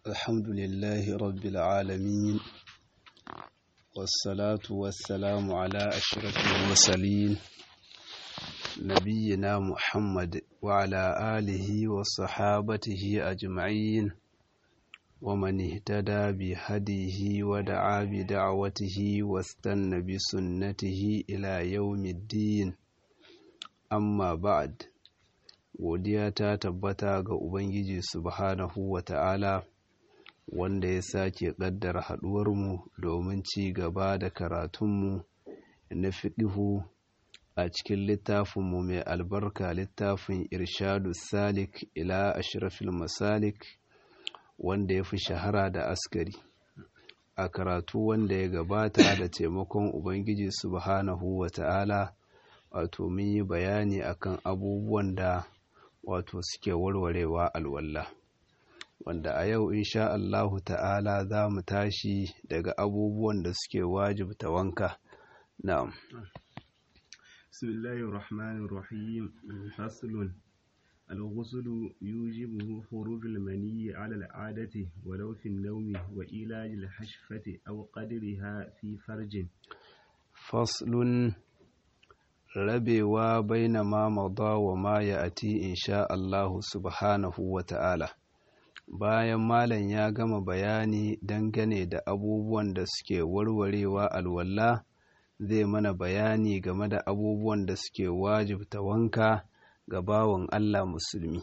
الحمد لله رب العالمين والصلاة والسلام على أشرف المرسلين نبينا محمد وعلى آله وصحابته أجمعين ومن اهتدى بهديه ودعا بدعوته واستنى بسنته إلى يوم الدين amma ba'ad godiya ta tabbata ga ubangiji subhanahu wa ta'ala wanda ya sake ƙaddara haɗuwarmu domin ci gaba da karatunmu na fiƙihu a cikin littafinmu mai albarka littafin irshadu salik ila ashrafil masalik wanda ya fi shahara da askari a karatu wanda ya gabata da taimakon ubangiji subhanahu wa ta'ala wato mun yi bayani akan abubuwan da wato suke warwarewa alwalla wanda a yau insha Allahu ta'ala za mu tashi daga abubuwan da suke wajibta wanka na'am bismillahir rahmanir rahim faslun الغسل يوجبه خروج المني على العادة ولو في النوم وإيلاج الحشفة أو قدرها في فرج فصل rabewa baina ma mada wa ma ya ati insha Allahu subhanahu wa ta'ala bayan malam ya gama bayani dangane da abubuwan da suke warwarewa alwala zai mana bayani game da abubuwan da suke wajibta wanka ga bawan Allah musulmi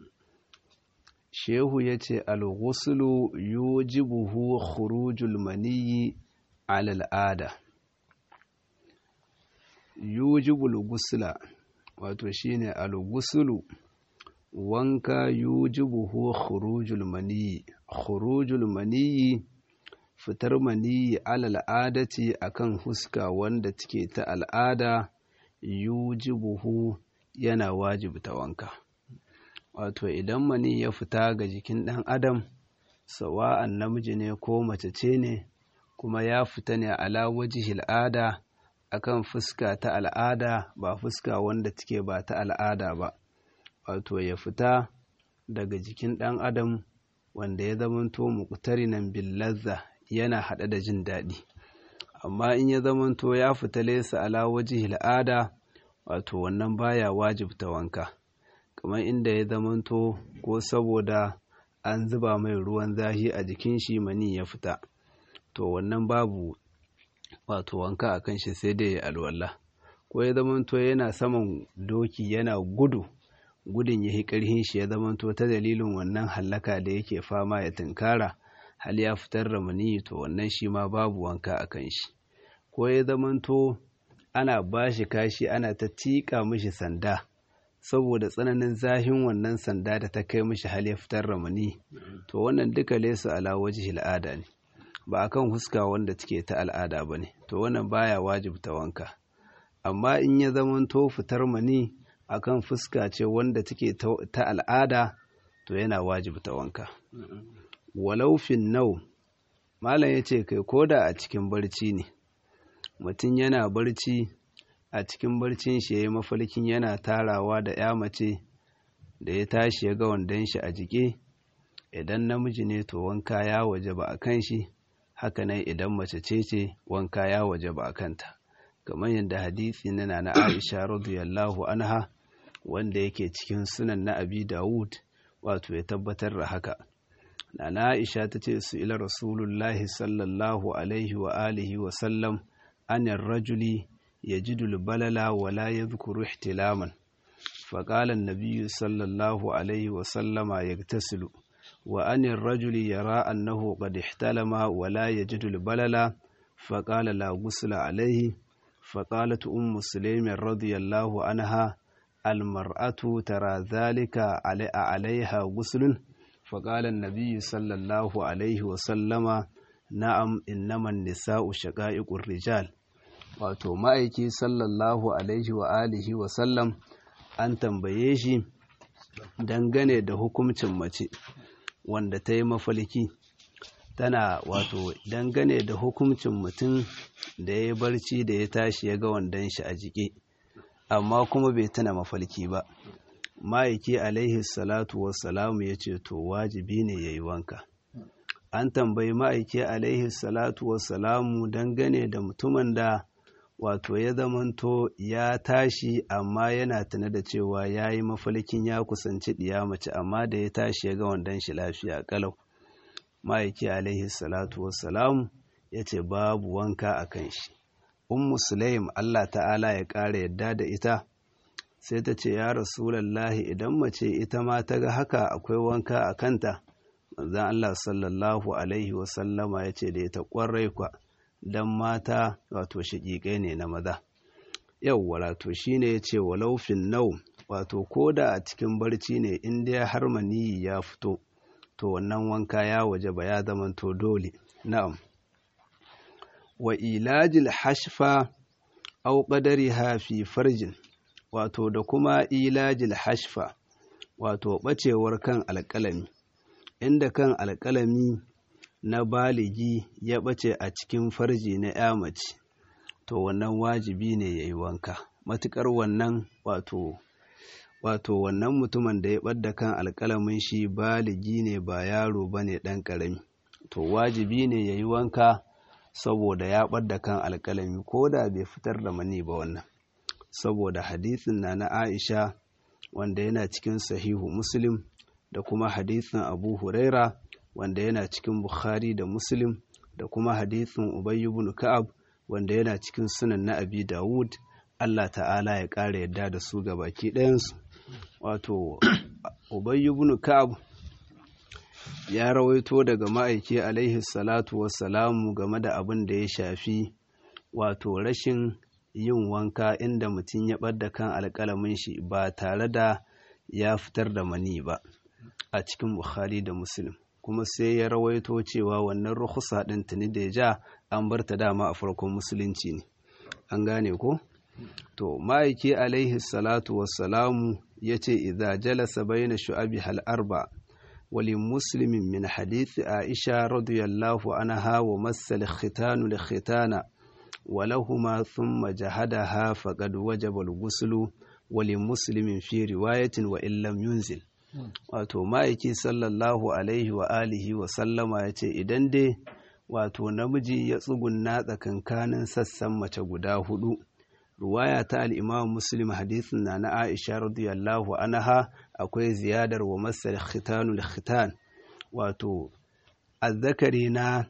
shehu ya ce al-ghuslu yujibuhu khurujul maniyyi ala al'ada yujibul gusla wato shine al-guslu wanka yujibuhu khurujul maniyi khurujul maniyi fitar maniyi alal adati akan huska wanda take ta al'ada yujibuhu yana wajibta wanka wato idan mani ya fita ga jikin ɗan adam sawa'an namiji ne ko mace ce ne kuma ya fita ne ala wajihil ada akan fuska ta al'ada ba fuska wanda take ba ta al'ada ba wato ya fita daga jikin ɗan adam wanda ya zamanto muqtarinan bil lazza yana haɗe da jin daɗi amma in ya zamanto ya fita laysa ala wajhi al'ada wato wannan baya wajibta wanka kamar inda ya zamanto ko saboda an zuba mai ruwan zahi a jikin shi mani ya fita to wannan babu wato wanka a kan shi sai dai ya alwala ko ya zamanto yana saman doki yana gudu gudun ya yi ƙarhin shi ya zamanto ta dalilin wannan hallaka da yake fama ya tunkara hal ya fitar da maniyi to wannan shi ma babu wanka a kan shi ko ya zamanto ana ba shi kashi ana ta tiƙa mishi sanda saboda tsananin zahin wannan sanda da ta kai mishi hal ya fitar da maniyi to wannan duka lesu ala wajhi al'ada ne ba a kan huska wanda take ta al'ada ba ne to wannan baya wajibta wanka amma in ya zamanto fitar mani a kan fuska ce wanda take ta al'ada to yana wajibta wanka walau fin nau malam ya ce kai koda a cikin barci ne mutum yana barci a cikin barcin shi ya yi mafarkin yana tarawa da ya mace da ya tashi ya ga wandon shi a jike idan namiji ne to wanka ya waje ba a kan shi hakanan idan mace ce ce wanka ya waje ba a kanta kamar yadda hadisi na na Aisha radiyallahu anha wanda yake cikin sunan na Abi Dawud wato ya tabbatar da haka na Aisha ta ce su ila Rasulullahi sallallahu alaihi wa alihi wa sallam anin rajuli yajidu balala wala yadhkuru ihtilaman فقال النبي صلى الله عليه وسلم يغتسل وأن الرجل يرى أنه قد احتلم ولا يجد البلل فقال لا غسل عليه فقالت أم سليم رضي الله عنها المرأة ترى ذلك عليها غسل فقال النبي صلى الله عليه وسلم نعم إنما النساء شقائق الرجال wato ma'aiki sallallahu alaihi wa alihi wa sallam an tambaye shi dangane da hukuncin mace wanda ta yi mafalki tana wato dangane da hukuncin mutum da ya yi barci da ya tashi ya ga wandon shi a jike amma kuma bai tana mafalki ba ma'aiki alaihi salatu wassalamu ya ce to wajibi ne ya yi wanka an tambayi ma'aiki alaihi salatu wassalamu dangane da mutumin da wato ya zamanto ya tashi amma yana tuna da cewa ya yi mafalkin ya kusanci ɗiya mace amma da ya tashi ya ga wandon shi lafiya kalau ma'aiki alaihi salatu wassalamu ya ce babu wanka a kan shi ummu sulaim allah ta'ala ya ƙara yadda da ita sai ta ce ya rasulallahi idan mace ita ma ta ga haka akwai wanka a kanta manzan allah sallallahu alaihi wasallama ya ce da ita ƙwarai kwa don mata wato shiƙiƙai ne na maza yau wato shi ne ya ce walaufin nau wato ko da a cikin barci ne in dai har maniyi ya fito to wannan wanka ya waje ba ya zamanto dole na'am wa ilajil hashfa au qadariha fi farjin wato da kuma ilajil hashfa wato bacewar kan alƙalami inda kan alƙalami na baligi ya ɓace a cikin farji na ya mace to wannan wajibi ne ya yi wanka matuƙar wannan wato wato wannan mutumin da ya ɓadda kan alƙalamin shi baligi ne ba yaro ba ne ɗan ƙarami to wajibi ne ya yi wanka saboda ya ɓadda kan alƙalami ko da bai fitar da mani ba wannan saboda hadisin na na aisha wanda yana cikin sahihu muslim da kuma hadisin abu huraira wanda yana cikin Bukhari da Muslim da kuma hadithin Ubay ibn Ka'ab wanda yana cikin sunan na Abi Dawud Allah ta'ala ya ƙara yadda da su ga baki ɗayansu wato Ubay ibn Ka'ab ya rawaito daga ma'aiki alaihi salatu wassalamu game da abin da ya shafi wato rashin yin wanka inda mutum ya ɓadda kan alƙalamin shi ba tare da ya fitar da mani ba a cikin Bukhari da Muslim kuma sai ya rawaito cewa wannan rukhsa ɗin tuni da ya ja an bar ta dama a farkon musulunci ne an gane ko to ma'aiki alaihi salatu wassalamu ya ce idza jalasa baina shu'abi hal arba wali muslimin min hadithi aisha radiyallahu anha wa massal khitanu li khitana ولهما ثم جهدها فقد وجب الغسل ولمسلم في رواية وإن لم ينزل wato ma'aiki sallallahu alaihi wa alihi wa sallama ya ce idan dai wato namiji ya tsugunna tsakankanin sassan mace guda hudu ruwaya ta al'imam muslim hadisin na na aisha radiyallahu anha akwai ziyadar wa masar khitanul khitan wato azzakari na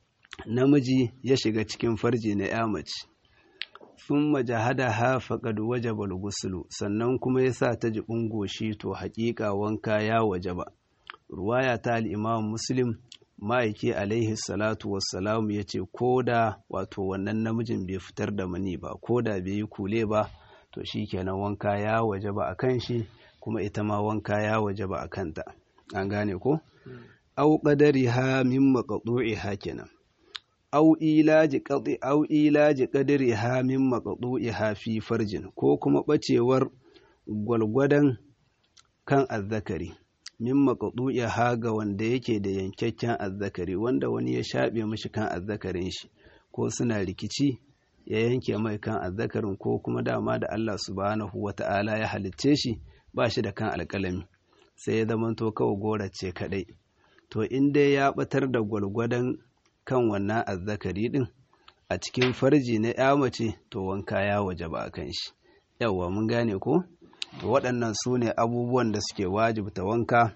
namiji ya shiga cikin farji na ya mace sun majahada ha faƙad wajaba gusulu sannan kuma ya sa ta jiɓin goshi to haƙiƙa wanka ya wajaba ruwaya ta al'imam muslim ma'aiki alaihi salatu wassalamu ya ce ko da wato wannan namijin bai fitar da mani ba ko da bai yi kule ba to shi kenan wanka ya wajaba a kan shi kuma ita ma wanka ya wajaba a kanta an gane ko au qadariha min maqdu'iha kenan au ilaji qadi au ilaji qadriha min maqdu'iha fi farjin ko kuma bacewar gwalgwadan kan azzakari min maqdu'iha ga wanda yake da yankakken azzakari wanda wani ya shabe mishi kan azzakarin shi ko suna rikici ya yanke mai kan azzakarin ko kuma dama da Allah subhanahu wata'ala ya halicce shi ba shi da kan alƙalami sai ya zamanto kawai gorace kadai to in dai ya batar da gwalgwadon kan wannan azzakari din a cikin farji na ya mace to wanka ya waje ba a kan shi yawwa mun gane ko to waɗannan su ne abubuwan da suke wajibta wanka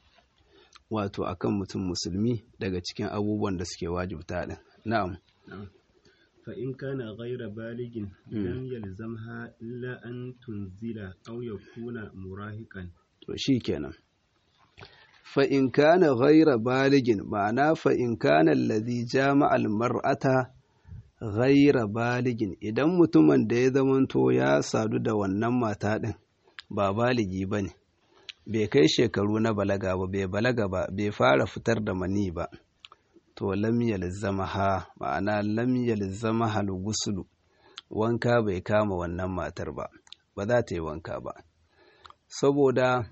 wato akan mutum musulmi daga cikin abubuwan da suke wajibta din na'am فإن كان غير بالغ لم يلزمها إلا أن تنزل أو يكون مراهقا to shikenan fa'in kana ghaira baligin ma'ana fa'in kana lazi jama'al mar'ata ghaira baligin idan mutumin da ya zamanto ya sadu da wannan mata ɗin ba baligi ba ne bai kai shekaru na balaga ba bai balaga ba bai fara fitar da mani ba to lam yalzama ha ma'ana lam yalzama hal gusulu wanka bai kama wannan matar ba ba za ta yi wanka ba saboda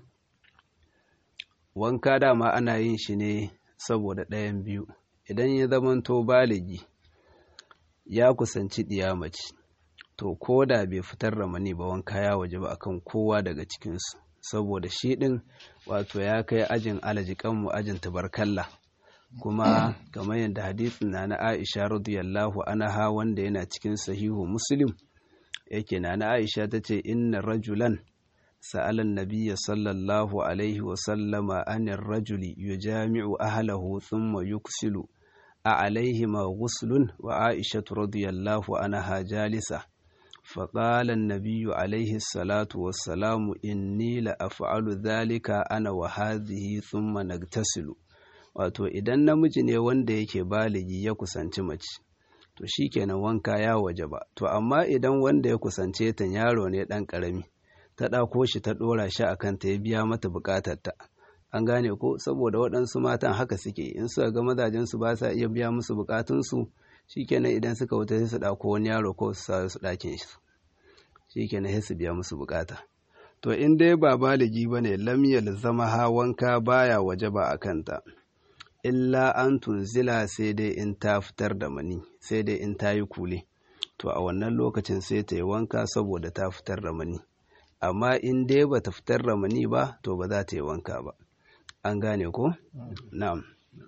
wanka dama ana yin shi ne saboda ɗayan biyu idan ya zamanto baligi ya kusanci mace to ko da bai fitar da mani ba wanka ya waje ba akan kowa daga cikinsu saboda shi ɗin wato ya kai ajin alajikanmu ajin tabarkalla kuma kamar yadda hadisin na na Aisha radiyallahu anha wanda yana cikin sahihu Muslim yake na na Aisha tace inna rajulan sa'ala an-nabiy sallallahu alaihi wa sallama anir rajuli yujami'u ahlahu thumma yuksilu a alaihima ghuslun wa Aisha radiyallahu anha jalisa فقال النبي عليه الصلاة والسلام إني لأفعل ذلك أنا وهذه ثم نغتسل wato idan namiji ne wanda yake baligi ya kusanci mace to shikenan wanka ya waje ba to amma idan wanda ya kusance ta yaro ne dan karami ta ɗauko shi ta ɗora shi a kanta ya biya mata buƙatarta an gane ko saboda waɗansu matan haka suke in suka ga mazajensu ba sa iya biya musu buƙatunsu shikenan idan suka wuta sai su ɗauko wani yaro ko su sa su ɗakin shi shikenan sai su biya musu buƙata to in dai ba baligi bane lam zama ha wanka baya waje ba a kanta illa an tunzila sai dai in ta fitar da mani sai dai in ta yi kule to a wannan lokacin sai ta yi wanka saboda ta fitar da mani amma in dai ba ta fitar da mani ba to ba za ta yi wanka ba an gane ko na'am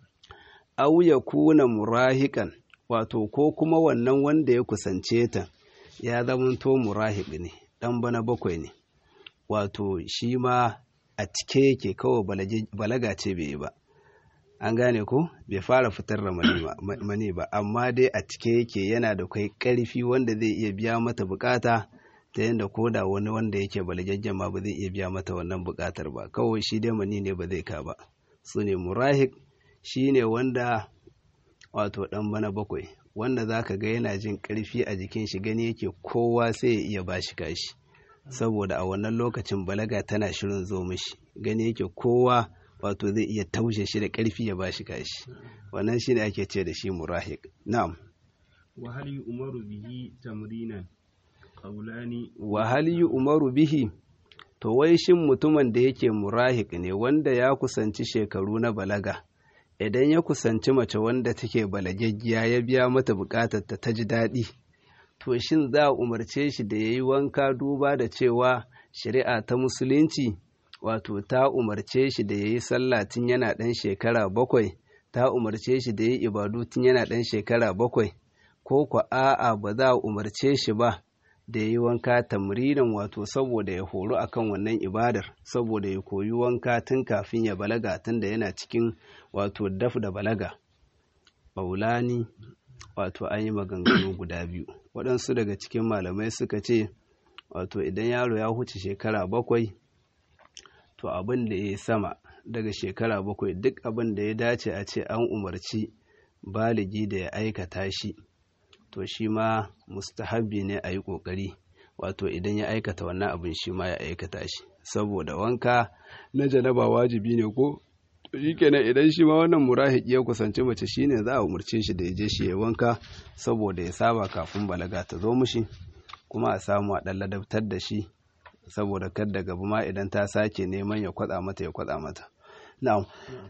aw yakuna murahiqan wato ko kuma wannan wanda ya kusance ta ya zamanto murahiq ne dan bana bakwai ne wato shi ma a cike yake kawai balaga ce bai yi ba an gane ko bai fara fitar da mani ba amma dai a cike yake yana da kai karfi wanda zai iya biya mata bukata ta yadda ko da wani wanda yake balagaggen ma ba zai iya biya mata wannan bukatar ba kawai shi dai mani ne ba zai ka ba su ne murahik shi ne wanda wato dan bana bakwai wanda za ka ga yana jin karfi a jikin shi gani yake kowa sai ya iya bashi kashi saboda a wannan lokacin balaga tana shirin zo mishi gani yake kowa wato zai iya taushe shi da ƙarfi ya bashi kashi wannan shine ake ce da shi murahik na'am wa hal yu'maru bihi tamrinan qawlani wa hal yu'maru bihi to wai shin mutumin da yake murahik ne wanda ya kusanci shekaru na balaga idan ya kusanci mace wanda take balagaggiya ya biya mata bukatar ta ji daɗi to shin za a umarce shi da yayi wanka duba da cewa shari'a ta musulunci wato ta umarce shi da ya yi sallah tun yana ɗan shekara bakwai ta umarce shi da ya yi ibadu tun yana ɗan shekara bakwai ko kwa a'a ba za a umarce shi ba da ya yi wanka tamrinan wato saboda ya horu akan wannan ibadar saboda ya koyi wanka tun kafin ya balaga tun da yana cikin wato daf da balaga ɓaulani wato an yi maganganu guda biyu waɗansu daga cikin malamai suka ce wato idan yaro ya huce shekara bakwai to abin da ya sama daga shekara bakwai duk abin da ya dace a ce an umarci baligi da ya aikata shi to shi ma mustahabbi ne a yi ƙoƙari wato idan ya aikata wannan abin shi ma ya aikata shi saboda wanka na janaba wajibi ne ko shi kenan idan shi ma wannan murahiki ya kusanci mace shine za a umarce shi da ya je shi ya wanka saboda ya saba kafin balaga ta zo mushi kuma a samu a ɗan ladabtar da shi saboda kar da gaba ma idan ta sake neman ya kwatsa mata ya kwatsa mata na'am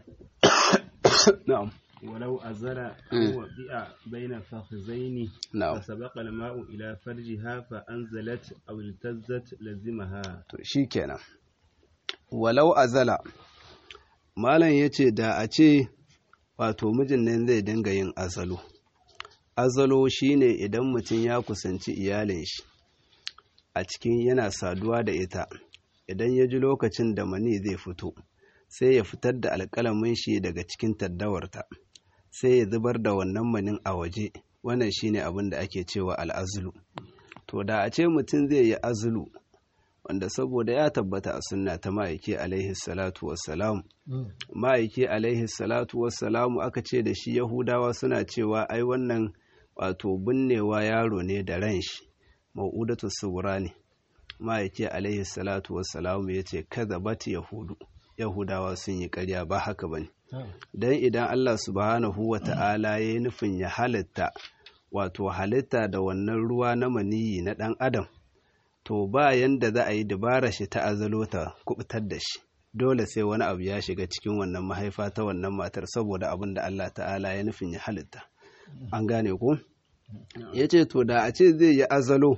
na'am ولو أزل أو وضع بين فخذين نعم فسبق الماء إلى فرجها فأنزلت أو التزت لزمها to shikenan walau azala malam yace da a ce wato mijin nan zai dinga yin azalo azalo shine idan mutum ya kusanci iyalin shi a cikin yana saduwa da ita idan ya ji lokacin da mani zai fito sai ya fitar da alƙalamin shi daga cikin taddawarta sai ya zubar da wannan manin a waje wannan shine abin da ake cewa al'azulu to da a ce mutum zai yi azulu wanda saboda ya tabbata a sunna ta ma'aiki alaihi salatu wassalam ma'aiki alaihi salatu wassalamu aka ce da shi yahudawa suna cewa ai wannan wato binnewa yaro ne da ran shi ma'udatu sugura ne ma'aiki alaihi salatu wassalamu ya ce kaza bat yahudu yahudawa sun yi karya ba haka bane don idan allah subhanahu wa ta'ala ya yi nufin ya halitta wato halitta da wannan ruwa na maniyi na ɗan adam to ba yanda za a yi dabara shi ta azalo ta kubutar da shi dole sai wani abu ya shiga cikin wannan mahaifa ta wannan matar saboda abin da Allah ta'ala ya nufin ya halitta an gane ko ya ce to da a ce zai yi azalo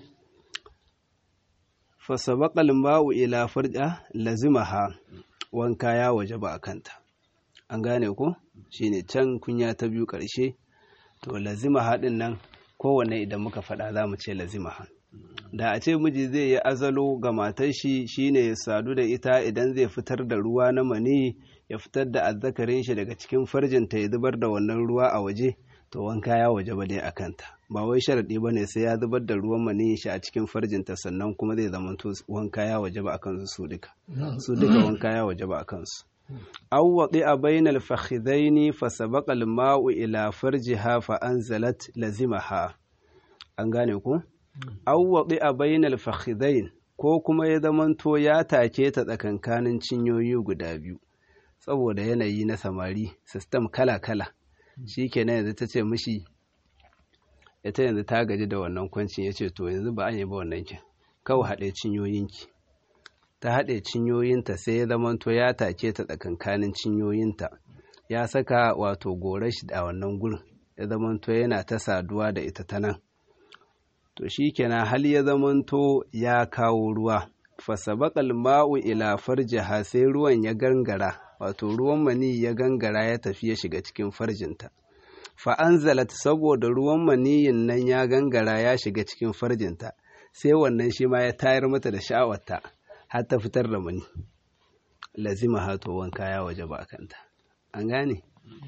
fasabaqal ma'u ila farja lazimaha wanka ya waje ba a kanta an gane ko shine can kunya ta biyu ƙarshe to lazima haɗin nan kowanne idan muka faɗa za mu ce lazima ha da a ce miji zai yi azalo ga matar shi shine ya sadu da ita idan zai fitar da ruwa na mani ya fitar da azzakarin shi daga cikin farjinta ya zubar da wannan ruwa a waje to wanka ya waje ba dai a kanta ba wai sharaɗi ba ne sai ya zubar da ruwan maniyin shi a cikin farjinta sannan kuma zai zama to wanka ya waje ba a kansu su duka su duka wanka ya waje ba a kansu aw wadi'a bainal fakhidaini fa sabaqa al-ma'u ila farjiha fa anzalat lazimaha an gane ku aw wadi'a bainal fakhidain ko kuma ya zamanto ya take ta tsakankanin cinyoyi guda biyu saboda yanayi na samari system kala-kala shi kenan yanzu ta ce mishi ita yanzu ta gaji da wannan kwancin ya ce to yanzu ba an yi ba wannan kin kawai haɗe cinyoyinki ta haɗe cinyoyinta sai ya zamanto ya take ta tsakankanin cinyoyinta ya saka wato gore shi a wannan gurin ya zamanto yana ta saduwa da ita ta nan to shi kenan hal ya zamanto ya kawo ruwa fasabaqal ma'u ila farjiha sai ruwan ya gangara wato ruwan mani ya gangara ya tafi ya shiga cikin farjinta fa anzalat saboda ruwan maniyin nan ya gangara ya shiga cikin farjinta sai wannan shi ma ya tayar mata da sha'awarta har ta fitar da mani lazima hato wanka ya waje ba kanta an gane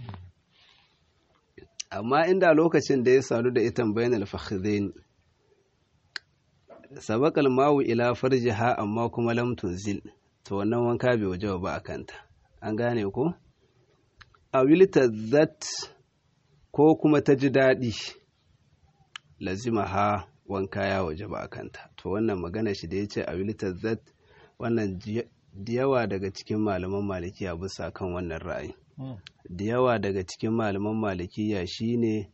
amma inda lokacin da ya sadu da ita bainal fakhdain sabaqal mawu ila farjiha amma kuma lam tunzil to wannan wanka bai waje ba a kanta an gane ko a wilita zat ko kuma ta ji daɗi lazima ha wanka ya waje ba a kanta to wannan magana shi da ya ce a wilita zat wannan da yawa daga cikin malaman malikiya bisa kan wannan ra'ayi da yawa daga cikin malaman malikiya shine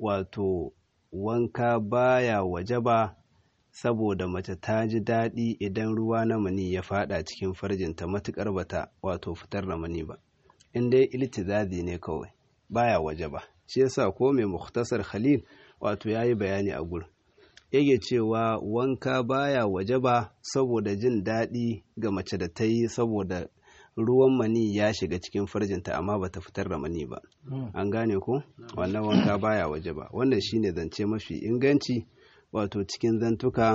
wato wanka baya waje ba saboda mace ta ji daɗi idan ruwa na mani ya fada cikin farjinta matuƙar bata wato fitar da mani ba in dai iltizazi ne kawai baya waje ba shi yasa ko mai muktasar khalil wato yayi bayani a gurin yake cewa wanka baya waje ba saboda jin daɗi ga mace da ta yi saboda ruwan mani ya shiga cikin farjinta amma bata fitar da mani ba an gane ko wannan wanka baya waje ba wannan shine zance mafi inganci wato cikin zantuka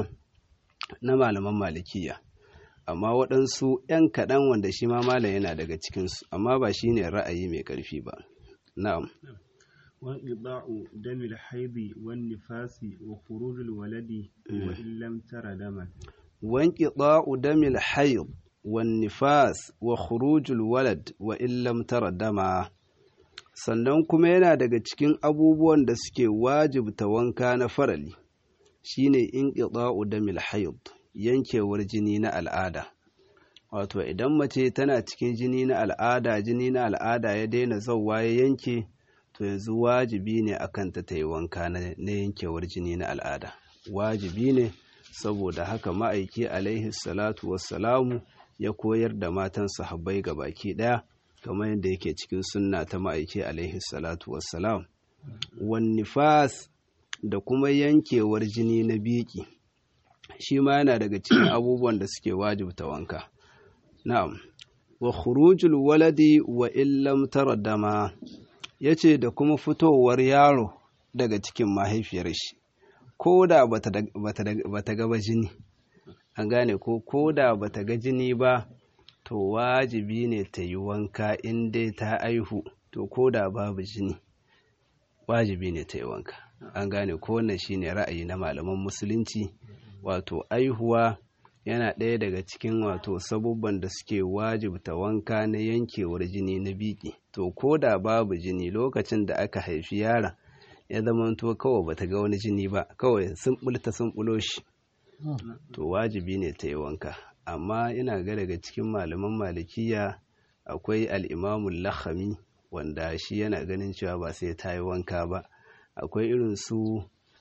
na malaman malikiya amma waɗansu 'yan kaɗan wanda shi ma malam yana daga cikinsu amma ba shi ne ra'ayi mai ƙarfi ba na'am وانقطاع دم الحيض والنفاس وخروج الولد وإن لم تر دما وانقطاع دم الحيض والنفاس وخروج الولد وإن لم تر دما sannan kuma yana daga cikin abubuwan da suke wajibta wanka na farali shine inqita'u damil hayd yankewar jini na al'ada wato idan mace tana cikin jini na al'ada jini na al'ada ya daina zauwa ya yanke to yanzu wajibi ne akan ta yi wanka na yankewar jini na al'ada wajibi ne saboda haka ma'aiki alaihi salatu wassalamu ya koyar da matan sahabbai ga baki daya kamar yadda yake cikin sunna ta ma'aiki alaihi salatu wassalam wan nifas da kuma yankewar jini na biki shi ma yana daga cikin abubuwan da suke wajibta wanka na'am wa khurujul waladi wa illam tara dama yace da kuma fitowar yaro daga cikin mahaifiyar shi ko da bata gaba jini an gane ko ko da bata ga jini ba to wajibi ne ta yi wanka in dai ta aihu to ko da babu jini wajibi ne ta yi wanka an gane ko wannan shine ra'ayi na malaman musulunci wato aihuwa yana ɗaya daga cikin wato sabubban da suke wajibta wanka na yankewar jini na biki to ko da babu jini lokacin da aka haifi yaron ya zamanto kawai bata ga wani jini ba kawai sun bulta sun bulo shi to wajibi ne ta yi wanka amma ina ga daga cikin malaman malikiya akwai al'imamun lahami wanda shi yana ganin cewa ba sai ta yi wanka ba akwai irin su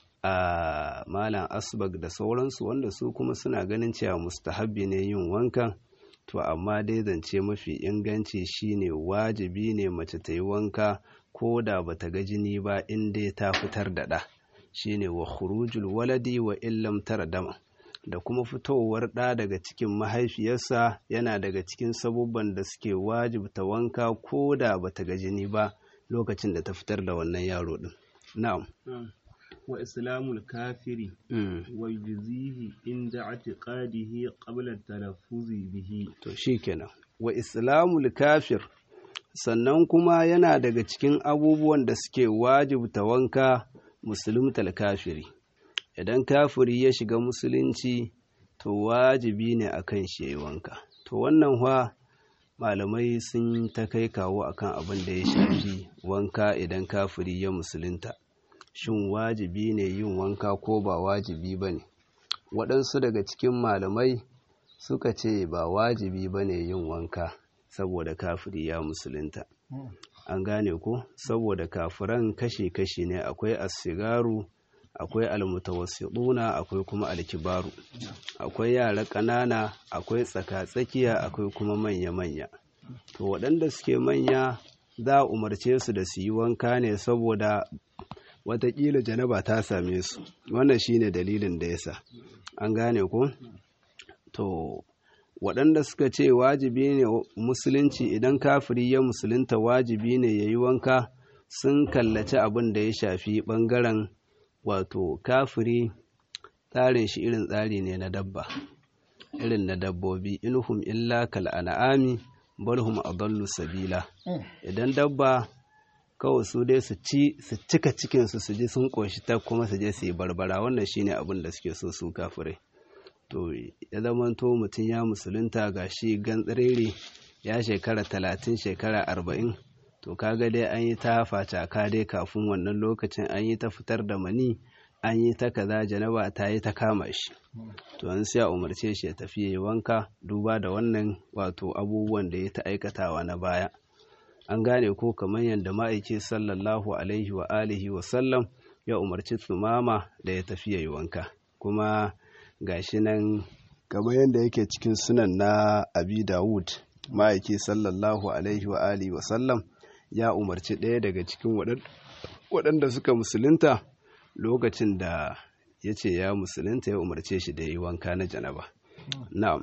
a malam asbag da sauransu wanda su kuma suna ganin cewa mustahabbi ne yin wankan to amma dai zance mafi inganci shine wajibi ne mace ta yi wanka ko da bata ga jini ba in dai ta fitar da ɗa shine wa khurujul waladi wa illam tara dama da kuma fitowar ɗa daga cikin mahaifiyarsa yana daga cikin sabubban da suke wajibta wanka ko da bata ga jini ba lokacin da ta fitar da wannan yaro din na'am wa islamul kafiri wa yujzihi inda i'tiqadihi qabla talaffuzi bihi to shikenan wa islamul kafir sannan kuma yana daga cikin abubuwan da suke wajibta wanka musulmtal kafiri idan kafiri ya shiga musulunci to wajibi ne akan shi yayi wanka to wannan fa malamai sun ta kai kawo akan abin da ya shafi wanka idan kafiri ya musulunta shin wajibi ne yin wanka ko ba wajibi ba ne waɗansu daga cikin malamai suka ce ba wajibi ba ne yin wanka saboda kafiri ya musulunta an gane ko saboda kafiran kashe-kashe ne akwai asigaru akwai almutawassiɗuna akwai kuma alkibaru akwai yara ƙanana akwai tsaka-tsakiya akwai kuma manya-manya to waɗanda suke manya za a umarce su da su yi wanka ne saboda watakila janaba ta same su wannan shine dalilin da yasa an gane ko to waɗanda suka ce wajibi ne musulunci idan kafiri ya musulunta wajibi ne ya yi wanka sun kallaci abin da ya shafi ɓangaren wato kafiri tsarin shi irin tsari ne na dabba irin na dabbobi inhum illa kal an'ami balhum adallu sabila idan dabba kawai su dai su ci su cika cikinsu su ji sun ƙoshi ta kuma su je su yi barbara wannan shine abin da suke so su kafirai to ya zamanto mutum ya musulunta ga shi gantsirere ya shekara talatin shekara arba'in to kaga dai an yi ta facaka dai kafin wannan lokacin an yi ta fitar da mani an yi ta kaza janaba ta yi ta kama shi to an sai a umarce shi ya tafi ya yi wanka duba da wannan wato abubuwan da ya ta aikatawa na baya an gane ko kamar yadda ma'aiki sallallahu alaihi wa alihi wa sallam ya umarci tsumama da ya tafi ya yi wanka kuma gashi nan kamar yadda yake cikin sunan na abi dawud ma'aiki sallallahu alaihi wa alihi wa sallam ya umarci ɗaya daga cikin waɗanda suka musulunta lokacin da ya ce ya musulunta ya umarce shi da yi wanka na janaba na'am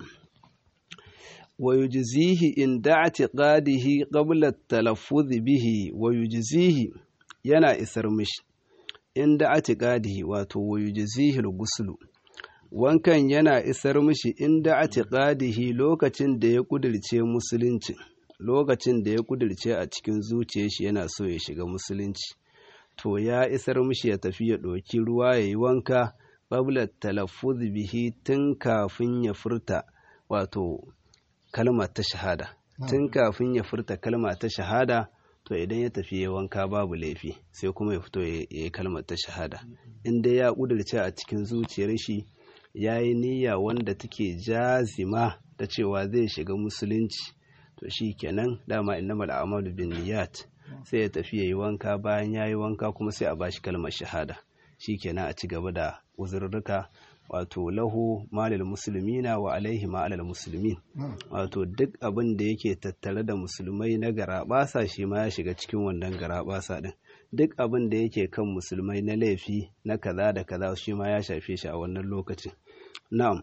wa yujzihi in da'tiqadihi qabla at-talaffuz bihi wa yujzihi yana isar mishi in da'tiqadihi wato wa yujzihi al-ghuslu wankan yana isar mishi in da'tiqadihi lokacin da ya kudirce musulunci lokacin da ya kudirce a cikin zuciyar shi yana so ya shiga musulunci to ya isar mishi ya tafi ya ɗauki ruwa ya yi wanka qabla talaffuz bihi tun kafin ya furta wato kalma ta shahada tun kafin ya furta kalma ta shahada to idan ya tafi ya wanka babu laifi sai kuma ya fito ya yi kalmar ta shahada in dai ya kudirce a cikin zuciyar shi ya yi niyya wanda take jazima da cewa zai shiga musulunci to shi kenan dama innamal a'malu bin niyyat sai ya tafi ya yi wanka bayan ya yi wanka kuma sai a bashi kalmar shahada shi kenan a ci gaba da uzurruka wato lahu malil musulmina wa alaihi ma'alal musulmin wato duk abin da yake tattare da musulmai na garaɓasa shi ma ya shiga cikin wannan garaɓasa din duk abin da yake kan musulmai na laifi na kaza da kaza shi ma ya shafe shi a wannan lokacin na'am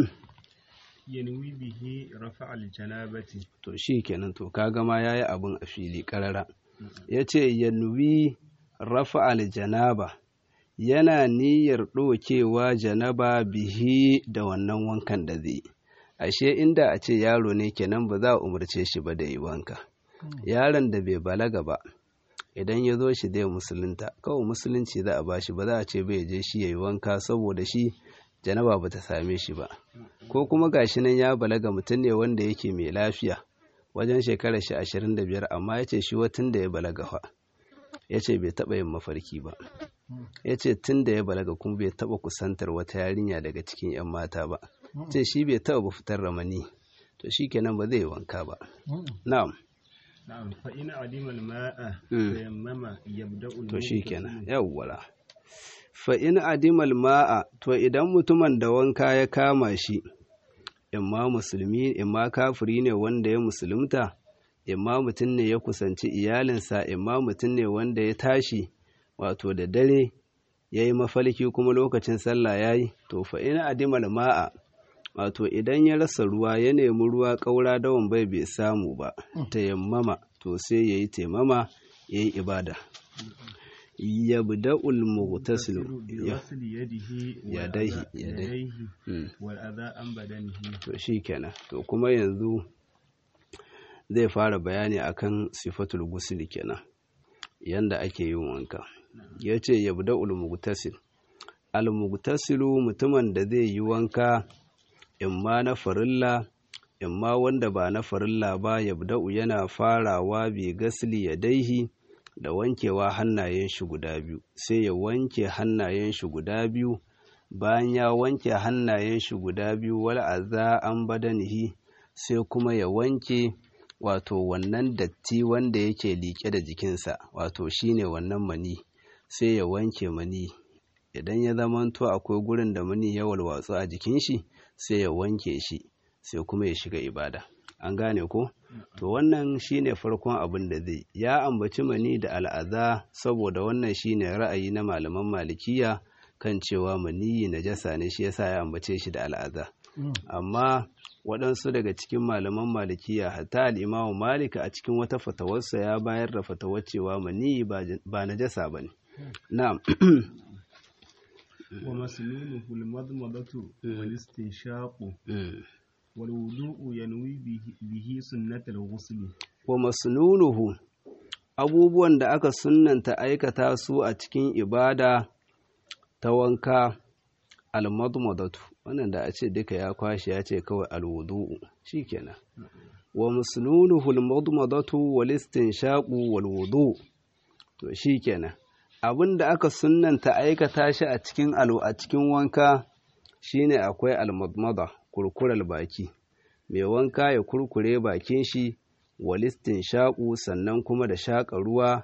yanwi bihi rafa aljanabati to shi kenan to kaga ma yayi abin a fili karara yace yanwi rafa aljanaba yana niyyar ɗokewa janaba bihi da wannan wankan da zai ashe inda a ce yaro ne kenan ba za a umarce shi ba da yi wanka yaron da bai balaga ba idan ya zo shi zai musulunta kawai musulunci za a bashi ba za a ce bai je shi ya yi wanka saboda shi janaba ba ta same shi ba ko kuma gashi nan ya balaga mutum ne wanda yake mai lafiya wajen shekarar shi ashirin da biyar amma ya ce shi watan da ya balaga fa ya ce bai taɓa yin mafarki ba ya ce tun da ya balaga kuma bai taɓa kusantar wata yarinya daga cikin 'yan mata ba ce shi bai taɓa fitar ramani to shi kenan ba zai yi wanka ba na'am na'am fa in adima al-ma'a tayammama yabda'u to shi kenan yawwala fa in adima al-ma'a to idan mutumin da wanka ya kama shi imma musulmi imma kafiri ne wanda ya musulunta imma mutum ne ya kusanci iyalinsa imma mutum ne wanda ya tashi wato da dare yayi mafalki kuma lokacin sallah yayi to fa ina adimal ma'a wato idan ya rasa ruwa ya nemi ruwa ƙaura dawan bai bai samu ba tayammama to sai yayi taimama yayi ibada yabda'ul mughtasilu بغسل يده يديه- والأذى- يديه. يديه Mm. والأذى عن بدنه to shikenan to kuma yanzu zai fara bayani akan sifatul ghusl kenan yanda ake yin wanka yace yabda'ul mughtasil al mughtasilu mutumin da zai yi wanka imma na farilla imma wanda ba na farilla ba yabda'u yana farawa bi gasli yadaihi da wankewa hannayen shi guda biyu sai ya wanke hannayen shi guda biyu bayan ya wanke hannayen shi guda biyu wal aza an badanihi sai kuma ya wanke wato wannan datti wanda yake liƙe da jikinsa wato shine wannan mani sai ya wanke mani idan ya zamanto akwai gurin da mani ya walwatsu a jikin shi sai ya wanke shi sai kuma ya shiga ibada an gane ko to wannan shine farkon abin da zai ya ambaci mani da al'aza saboda wannan shine ra'ayi na malaman malikiya kan cewa maniyi najasa ne shi yasa ya ambace shi da al'aza amma waɗansu daga cikin malaman malikiya hatta al'imamu malika a cikin wata fatawarsa ya bayar da fatawar cewa maniyi ba najasa ba ne na'am ومسنونه المضمضة والاستنشاق والوضوء ينوي به, به سنة الغسل wa masnunuhu abubuwan da aka sunnanta aikata su a cikin ibada ta wanka almadmadatu wannan da a ce duka ya kwashe ya ce kawai alwudu'u shikenan wa masnunuhu almadmadatu wal istinshaqu wal wudu to shikenan abin da aka sunnanta aikata shi a cikin alu a cikin wanka shine akwai almadmada kurkural baki mai wanka ya kurkure bakin shi walistin shaƙu sannan kuma da shaƙa ruwa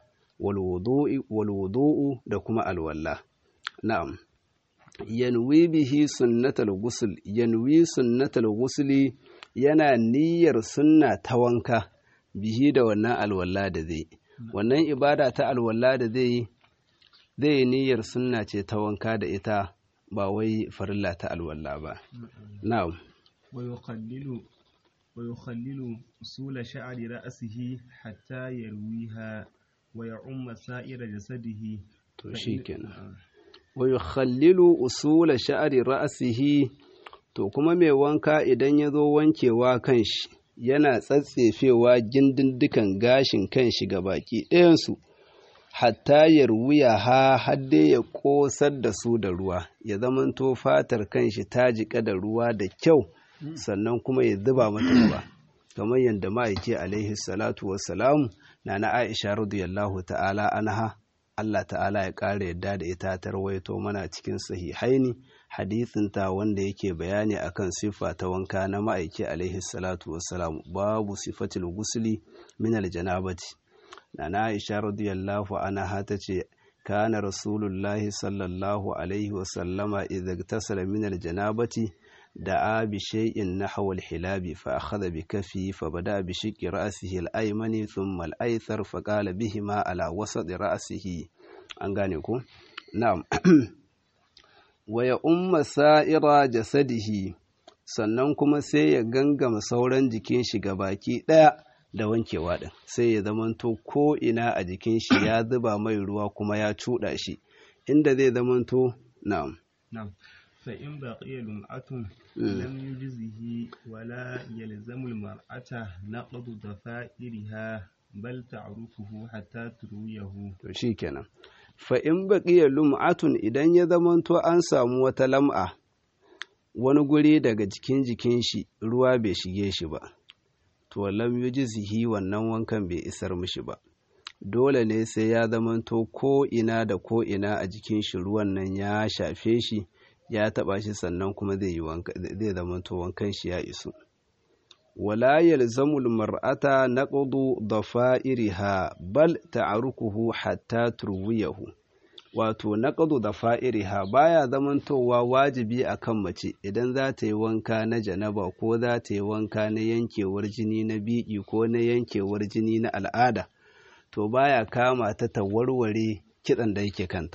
walwudu'u da kuma alwalla na'am yanwi bihi sunnatal ghusl yanwi sunnatal ghusli yana niyyar sunna ta wanka bihi da wannan alwalla da zai wannan ibada ta alwalla da zai zai yi niyyar sunna ce ta wanka da ita ba wai farilla ta alwalla ba na'am ويخلل ويخلل أصول شعر رأسه حتى يرويها ويعم سائر جسده to shikenan wa yukhallilu usula sha'ri ra'sihi to kuma mai wanka idan ya zo wankewa kanshi yana tsatsefewa gindindukan gashin kanshi ga baki ɗayansu hatta ya ruya ha hadde ya ƙosar da su da ruwa ya zamanto fatar kanshi ta jiƙa da ruwa da kyau sannan kuma ya zuba mata ruwa kamar yadda ma'aiki alaihi salatu wassalamu na na aisha radiyallahu ta'ala anha Allah ta'ala ya ƙara yadda da ita ta rawaito mana cikin sahihaini hadisinta wanda yake bayani akan siffa ta wanka na ma'aiki alaihi salatu wassalam babu sifatil gusli min aljanabati na na aisha radiyallahu anha ta ce kana rasulullahi sallallahu alaihi wasallama idza tasala min aljanabati دعا بشيء نحو الحلاب فأخذ بكفه فبدأ بشق رأسه الأيمن ثم الأيسر فقال بهما على وسط رأسه أنغانيكو نعم ويؤم سائر جسده sannan kuma sai ya gangama sauran jikin shi baki ɗaya da wankewa ɗin sai ya zamanto ko ina a jikin shi ya zuba mai ruwa kuma ya cuɗa shi inda zai zamanto na'am نعم فإن بقي لمعة لم يجزه ولا يلزم المرأة نقض ضفائرها بل تعرفه حتى ترويه to shikenan fa in baqiya lum'atun idan ya zamanto an samu wata lam'a wani guri daga jikin jikin shi ruwa bai shige shi ba to lam yujzihi wannan wankan bai isar mishi ba dole ne sai ya zamanto ko ina da ko ina a jikin shi ruwan nan ya shafe shi ya taba shi sannan kuma zai yi wanka zai zamanto wankan shi ya isu wala yalzamul mar'ata naqdu dafa'iriha bal ta'arukuhu hatta turwiyahu wato naqdu dafa'iriha baya zamantowa wajibi akan mace idan za ta yi wanka na janaba ko za ta yi wanka na yankewar jini na biki ko na yankewar jini na al'ada to baya kama ta ta warware kitsan da yake kanta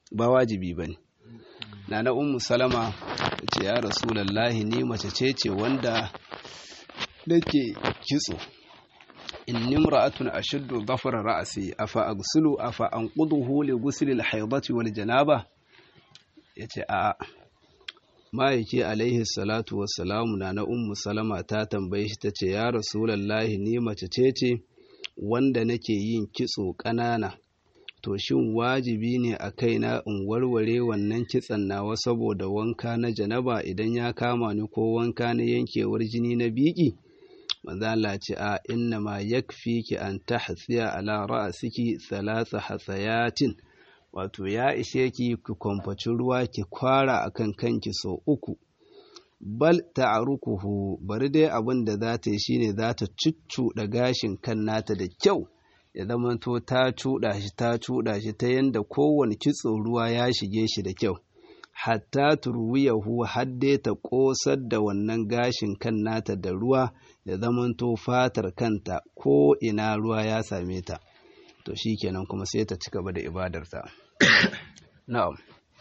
ba wajibi bane nana ummu salama ce ya rasulullahi ni mace ce ce wanda nake kitso inni imra'atun ashuddu dhafra ra'si afa aghsulu afa anquduhu li ghusli al-haydati wal janaba yace a ma'aiki alaihi salatu wassalamu na na ummu salama ta tambaye shi tace ya rasulullahi ni mace ce ce wanda nake yin kitso ƙanana to shin wajibi ne a kaina in warware wannan kitson nawa saboda wanka na janaba idan ya kama ni ko wanka na yankewar jini na biki manzo Allah ce a inna ma yakfiki an tahsiya ala ra'siki thalatha hasayatin wato ya ishe ki ki kwamfaci ruwa ki kwara akan kanki sau uku bal ta'arukuhu bari dai abin da za ta yi shine za ta cuccuɗa gashin kan nata da kyau ya zamanto ta cuɗa shi ta cuɗa shi ta yanda kowane kitso ruwa ya shige shi da kyau hatta turwiyahu har dai ta ƙosar da wannan gashin kan nata da ruwa ya zamanto fatar kanta ko ina ruwa ya same ta to shikenan kuma sai ta ci gaba da ibadarta na'am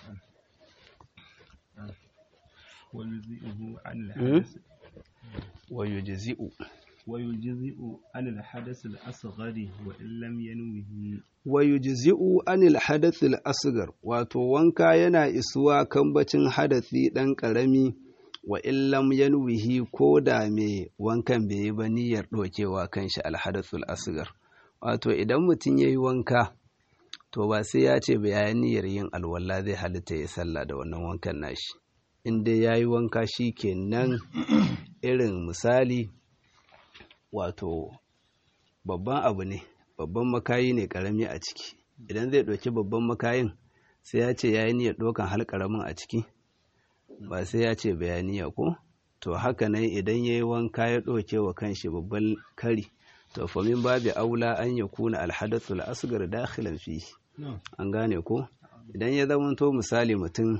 ويجزئه عن الحدث ويجزئ ويجزئ عن الحدث الأصغر وإن لم ينوه ويجزئ عن الحدث الأصغر wato wanka yana isuwa kambacin hadathi ɗan ƙarami wa illam yanwihi ko da me wankan bai yi ba niyyar ɗaukewa kanshi alhadathul asgar wato idan mutum ya yi wanka to ba sai ya ce ba ya niyyar yin alwala zai halitta ya sallah da wannan wankan nashi in dai ya yi wanka shi kenan irin misali wato babban abu ne babban makayi ne karami a ciki idan zai ɗauki babban makayin sai ya ce ya yi niyyar ɗaukan hal karamin a ciki ba sai ya ce bayaniya ko to haka nan idan ya yi wanka ya ɗauke wa kanshi babban kari to famin babu aula an ya kuna alhadathul asgar dakhilan fi an gane ko idan ya zama to misali mutum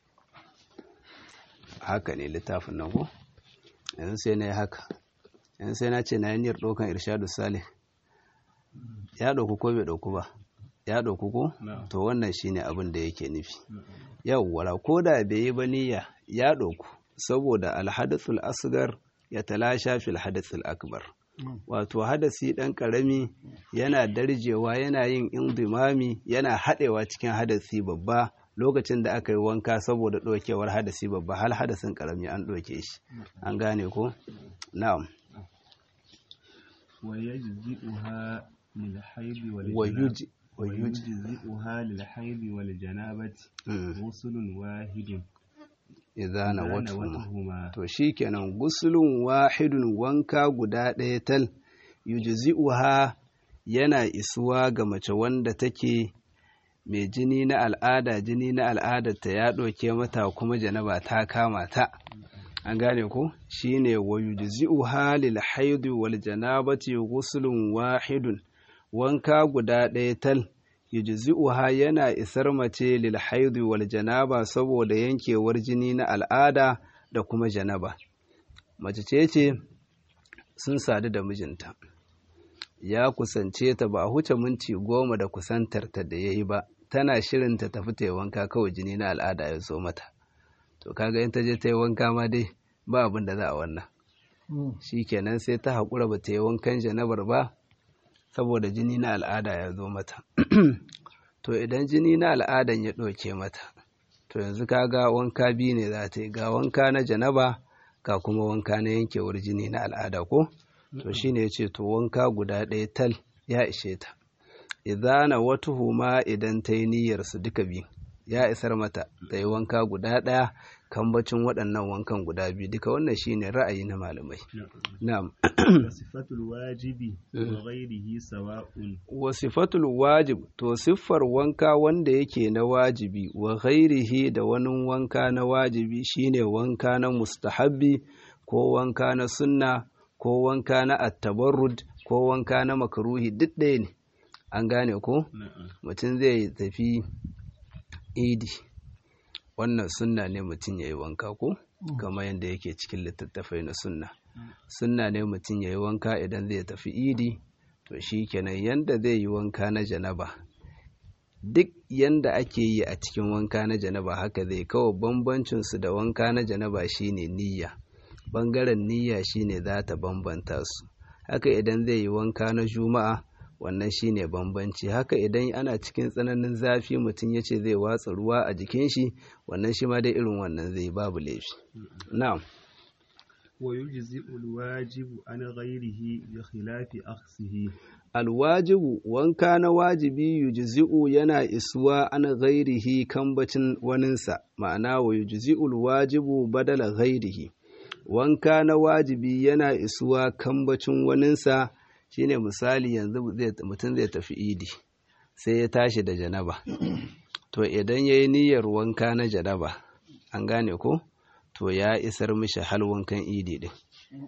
haka ne littafin nan ko yanzu sai na yi haka yanzu sai na ce na yi niyyar ɗaukan irshadu salih ya ɗauku ko bai ɗauku ba ya ɗauku ko to wannan shine abin da yake nufi yawwara ko da bai yi ba niyya ya ɗauku saboda alhadathul asgar ya talasha fil hadathul akbar wato hadasi ɗan ƙarami yana darjewa yana yin indimami yana haɗewa cikin hadasi babba lokacin da aka yi wanka saboda ɗaukewar hadasi babba hal hadasin ƙarami an ɗauke shi an gane ko na'am ويجزئها للحيض والجنابة ويجزئها للحيض والجنابة غسل واحد idza nawatuhuma to shikenan gusulun wahidun wanka guda ɗaya tal yujzi'uha yana isuwa ga mace wanda take mai jini na al'ada jini na al'adarta ya ɗauke mata kuma janaba ta kama ta an gane ko shine wa yujzi'uha lil haidi wal janabati ghuslun wahidun wanka guda ɗaya tal yujzi'uha yana isar mace lil haidi wal janaba saboda yankewar jini na al'ada da kuma janaba mace ce ce sun sadu da mijinta ya kusance ta ba a huce minti goma da kusantarta da ya yi ba tana shirin ta tafi ta yi wanka kawai jini na al'ada ya zo mata to kaga in ta je ta yi wanka ma dai ba abin da za a wannan shi kenan sai ta haƙura ba ta yi wankan janabar ba saboda jini na al'ada ya zo mata to idan jini na al'adan ya ɗauke mata to yanzu kaga wanka biyu ne za ta yi ga wanka na janaba ga kuma wanka na yankewar jini na al'ada ko to shine ya ce to wanka guda ɗaya tal ya ishe ta idana wata huma idan ta yi niyyar su duka biyu ya isar mata ta yi wanka guda ɗaya kambacin waɗannan wankan guda biyu duka wannan shine ra'ayi na malamai na'am sifatul wajibi wa ghairihi sawa'un wa sifatul wajib to siffar wanka wanda yake na wajibi wa ghairihi da wani wanka na wajibi shine wanka na mustahabbi ko wanka na sunna ko wanka na attabarrud ko wanka na makaruhi duk ɗaya ne an gane ko mutum zai tafi idi wannan sunna ne mutum ya yi wanka ko kamar yadda yake cikin littattafai na sunna sunna ne mutum ya yi wanka idan zai tafi idi to shi kenan yadda zai yi wanka na janaba duk yanda ake yi a cikin wanka na janaba haka zai kawai bambancinsu da wanka na janaba shine niyya bangaren niyya shine za ta bambanta su haka idan zai yi wanka na juma'a wannan shine bambanci haka idan ana cikin tsananin zafi mutum ya ce zai watsa ruwa a jikin shi wannan shi ma dai irin wannan zai babu laifi na'am ويجزئ الواجب عن غيره بخلاف أخصه alwajibu wanka na wajibi yujzi'u yana isuwa an ghairihi kambacin waninsa ma'ana wa yujzi'ul wajibu badala ghairihi wanka na wajibi yana isuwa kambacin waninsa shine misali yanzu mutum zai tafi idi sai ya tashi da janaba to idan ya yi niyyar wanka na janaba an gane ko to ya isar mishi hal wankan idi din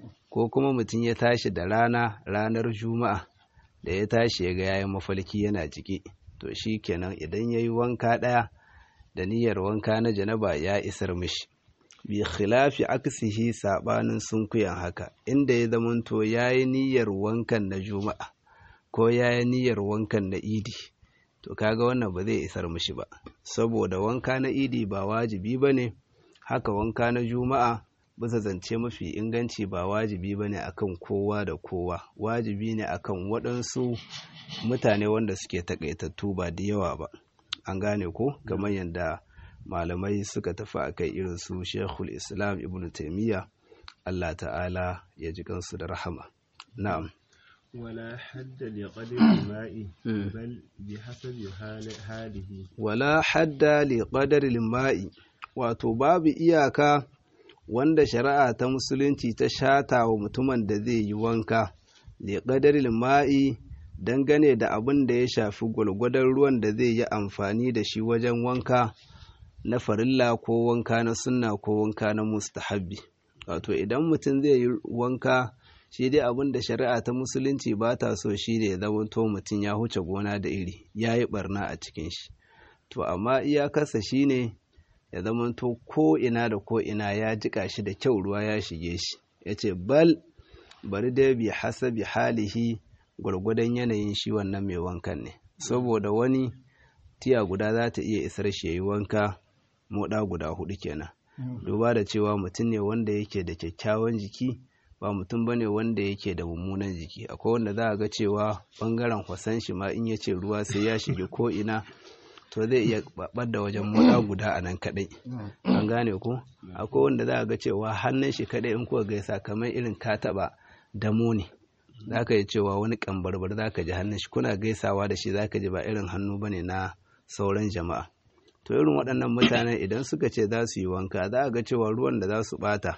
ko kuma mutum ya tashi da rana ranar juma'a da ya tashi ya ga yayin mafalki yana jiki to shi kenan idan ya yi wanka ɗaya da niyyar wanka na janaba ya isar mishi bi khilafi aksihi sabanin sunkuyan haka inda ya zamanto ya yi niyyar wankan na juma'a ko ya yi niyyar wankan na idi to kaga wannan ba zai isar mishi ba saboda wanka na idi ba wajibi ba ne haka wanka na juma'a bisa zance mafi inganci ba wajibi ba ne akan kowa da kowa wajibi ne akan waɗansu mutane wanda suke takaitattu ba da yawa ba an gane ko kamar yadda malamai suka tafi a kai irin su shekul islam ibn taimiyya allah ta'ala ya ji kansu da rahama na'am ولا حد لقدر الماء بل بحسب حاله ولا حد لقدر الماء wato babu iyaka wanda shari'a ta musulunci ta shata wa mutumin da zai yi wanka da ƙadarin ma'i dangane da abin da ya shafi gwalgwadon ruwan da zai yi amfani da shi wajen wanka na farilla ko wanka na sunna ko wanka na mustahabbi wato idan mutum zai yi wanka shi dai abin da shari'a ta musulunci ba ta so shi ne zamanto mutum ya huce gona da iri ya yi barna a cikin shi to amma iyakarsa shi ne ya zamanto ko ina da ko ina ya jika shi da kyau ruwa ya shige shi ya ce bal bari dai bi hasabi halihi gwargwadon yanayin shi wannan mai wankan ne saboda wani tiya guda za ta iya isar shi ya yi wanka moɗa guda hudu kenan duba da cewa mutum ne wanda yake da kyakkyawan jiki ba mutum bane wanda yake da mummunan jiki akwai wanda za a ga cewa bangaren kwasan shi ma in ya ce ruwa sai ya shige ko ina to zai iya babar da wajen moda guda a nan kadai an gane ko akwai wanda za a ga cewa hannun shi kadai in kuka gaisa kamar irin ka taba damo ne za ka yi cewa wani kambarbar za ka ji hannun shi kuna gaisawa da shi za ka ji ba irin hannu ba ne na sauran jama'a to irin waɗannan mutanen idan suka ce za su yi wanka za a ga cewa ruwan da za su bata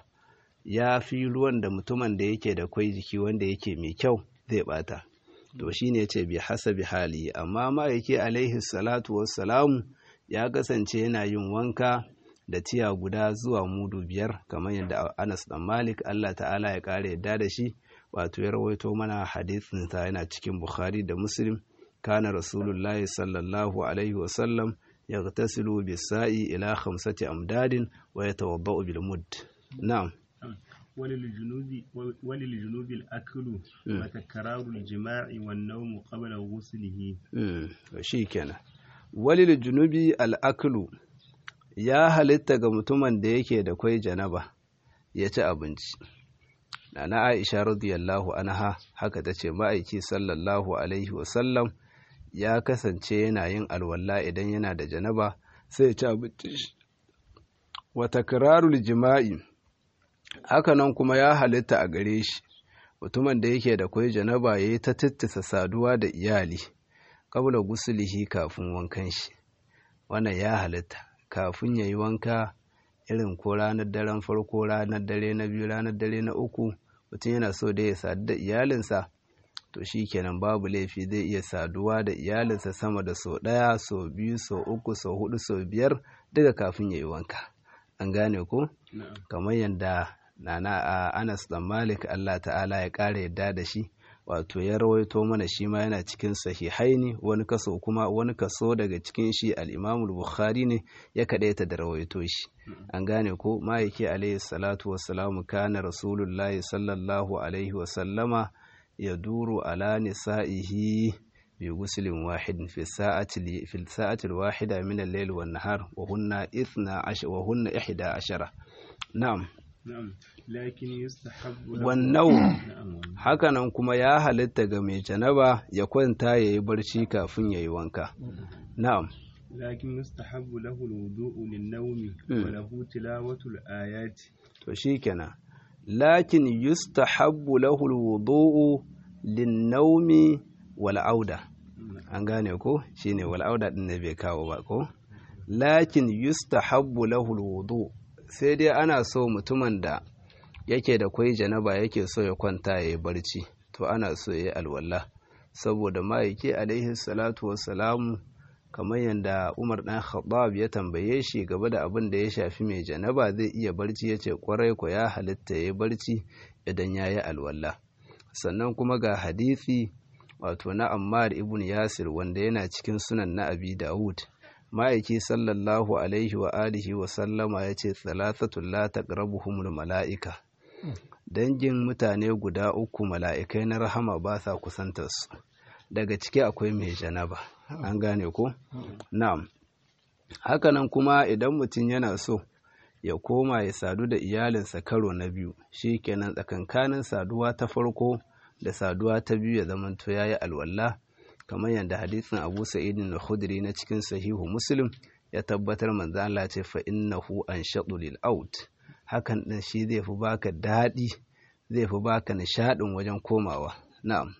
ya fi ruwan da mutumin da yake da kwai jiki wanda yake mai kyau zai bata to shi ne ce bi hasabi hali amma ma'aiki alaihi salatu wassalamu ya kasance yana yin wanka da tiya guda zuwa mudu biyar kamar yadda anas dan malik allah ta'ala ya kare yadda da shi wato ya rawaito mana hadisin sa yana cikin bukhari da muslim kana rasulullahi sallallahu alaihi wasallam yaghtasilu bis-sa'i ila khamsati amdadin wa yatawaddau bil mudd na'am وللجنوب وللجنوب الأكل وتكرار الجماع والنوم قبل غسله shi kenan walil junubi al'aklu ya halitta ga mutumin da yake da kwai janaba ya ci abinci na aisha radiyallahu anha haka ta ce ma'aiki sallallahu alaihi wasallam ya kasance yana yin alwala idan yana da janaba sai ya ci abinci wa takrarul jima'i hakanan kuma ya halitta a gare shi mutumin da yake da kwai janaba ya yi ta tittisa saduwa da iyali kabla gusulihi kafin wankan shi wannan ya halitta kafin ya yi wanka irin ko ranar daren farko ranar dare na biyu ranar dare na uku mutum yana so da ya sadu da iyalinsa to shi kenan babu laifi zai iya saduwa da iyalinsa sama da sau ɗaya sau biyu sau uku sau hudu sau biyar daga kafin ya yi wanka an gane ko kamar yadda nana a anas dan malik allah ta'ala ya ƙara yadda da shi wato ya rawaito mana shi ma yana cikin sahihaini wani kaso kuma wani kaso daga cikin shi al-imamul bukhari ne ya kadaita da rawaito shi an gane ko ma'aiki alaihi salatu wassalamu kana rasulullahi sallallahu alaihi wasallama ya duru ala nisa'ihi bi guslin wahidin fi sa'ati fi sa'ati al-wahida min al-layl wan nahar wa hunna 12 wa hunna 11 na'am na'am lakin yustahabbu wannan na'am hakanan kuma ya halitta ga mai janaba ya kwanta yayi barci kafin yayi wanka na'am لكن يستحب له الوضوء للنوم مم. وله تلاوة الآيات to shikenan lakin yustahabbu lahu alwudu'u lin-nawmi wal auda an gane ko shine wal auda din ne bai kawo ba ko lakin yustahabbu lahu alwudu sai dai ana so mutumin da yake da kwai janaba yake so ya kwanta yayi barci to ana so yayi alwala saboda ma'aiki alaihi salatu wassalamu kamar yadda Umar ɗan Khattab ya tambaye shi gaba da abin da ya shafi mai janaba zai iya barci ya ce kwarai ko ya halitta ya yi barci idan ya yi alwala sannan kuma ga hadisi wato na Ammar ibn Yasir wanda yana cikin sunan na Abi Dawud ma'aiki sallallahu alaihi wa alihi wa sallama ya ce thalathatul la taqrabuhumul mala'ika dangin mutane guda uku mala'ikai na rahama ba sa kusantar su daga ciki akwai mai janaba an gane ko na'am hakanan kuma idan mutum yana so ya koma ya sadu da iyalinsa karo na biyu shi kenan tsakankanin saduwa ta farko da saduwa ta biyu ya zamanto ya yi alwala kamar yadda hadisin abu sa'idin na khudri na cikin sahihu muslim ya tabbatar manzo Allah ce fa innahu anshadu lil out hakan din shi zai fi baka daɗi zai fi baka nishaɗin wajen komawa na'am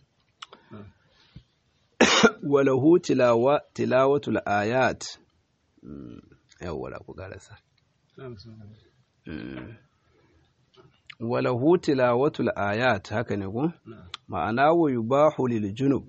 walahu tilawa tilawatul ayat yawwa ku karasa نعم سبحانه. walahu tilawatul ayat haka ne ko نعم ma'ana wa yubahu lil junub